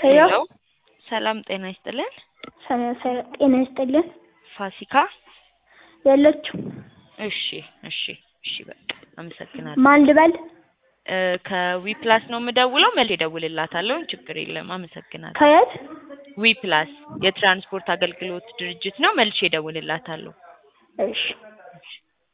ሄሎ ሄሎ ሰላም ጤና ይስጥልን። ሰላም ሰላም፣ ጤና ይስጥልን። ፋሲካ የለችም። እሺ እሺ እሺ በቃ አመሰግናለሁ። ማን ልበል? እ ከዊፕላስ ነው የምደውለው። መልሼ እደውልላታለሁ። ችግር የለም። አመሰግናለሁ። ከየት? ዊፕላስ የትራንስፖርት አገልግሎት ድርጅት ነው። መልሼ እደውልላታለሁ። እሺ